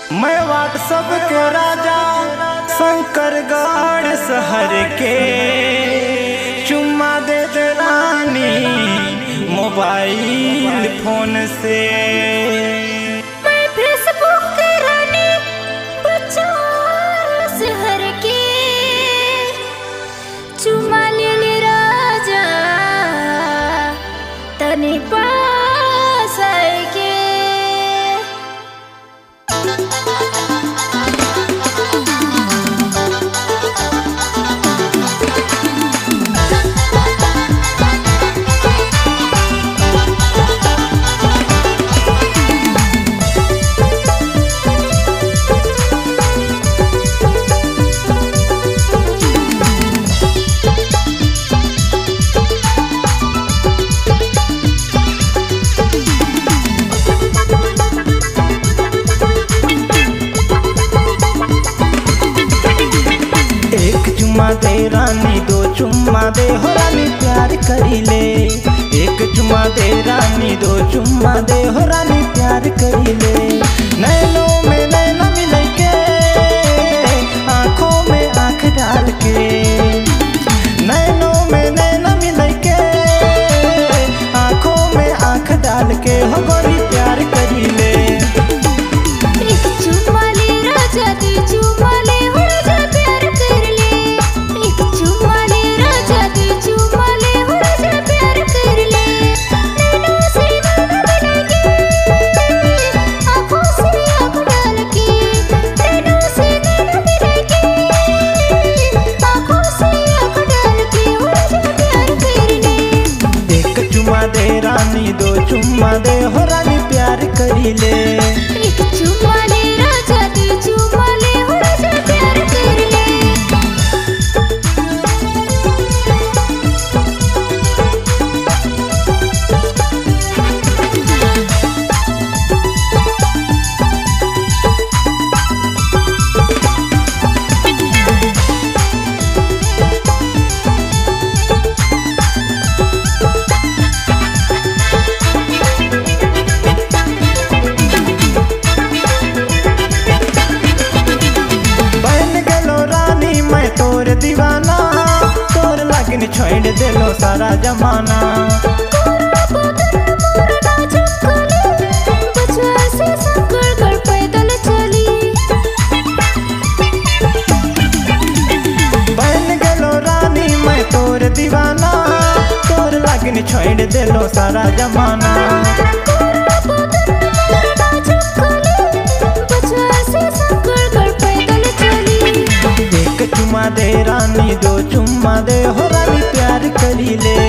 मैं व्हाट्सअप के राजा शंकर गढ़ शहर के चुम्मा दे दे रानी मोबाइल फोन से मैं फेसबुक के रानी बचार शहर के चुमा ले ले राजा तनी पास आए के एक चुम्मा दे रानी दो चुम्मा दे हो रानी प्यार करी ले एक चुम्मा दे रानी दो चुम्मा दे हो रानी प्यार करी ले नैनों में नैना मिल के आंखों में आंख डाल के नैनों में नैना मिल के आंखों में आंख डाल के हो गोरी प्यार करी ले एक चुम्मा ले राजा दे चुम्मा ले हो राजा प्यार कर ले एक चुम्मा ले राजा दे चुम्मा ले हो राजा प्यार कर ले नैनों से नैना मिलेगी आँखों से आँख डाल के नैनों से नैना मिलेगी आँखों से आँख डाल के हो राजा प्यार कर ले एक चुम्मा दे रानी दो चुम्मा दे हो रानी प्यार करी ले एक चुम्मा ले राजा दे चुम्मा ले हो राजा प्यार कर ले बन गलो रानी मैं तोर दीवाना तोर लगन छोड़ देलो सारा जमाना बन गलो रानी मैं तोर दीवाना तोर लगन छोड़ देलो सारा जमाना एक चुम्मा दे रानी दो चुम्मा दे हो रानी प्यार करी ले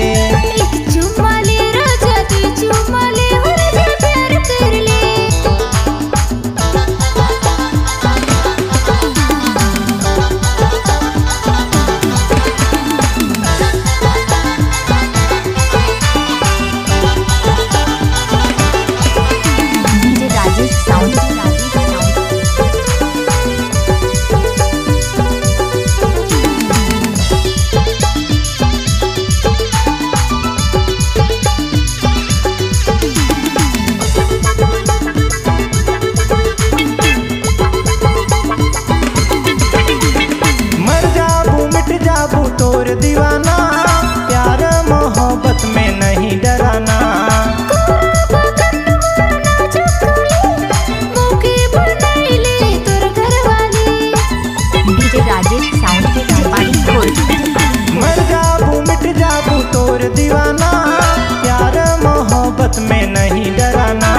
DJ Rajesh sound Rajesh sound मर जाबू मिट जाबू तोर दीवाना प्यार मोहब्बत में नहीं डराना डीजे राजेश साउंड के कपाड़ी खोल मर जाबू मिट जाबू तोर दीवाना प्यार मोहब्बत में नहीं डराना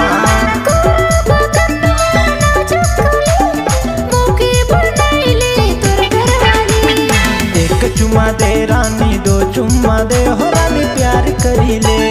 एक चुम्मा दे रानी दो चुम्मा दे हो रानी प्यार करी ले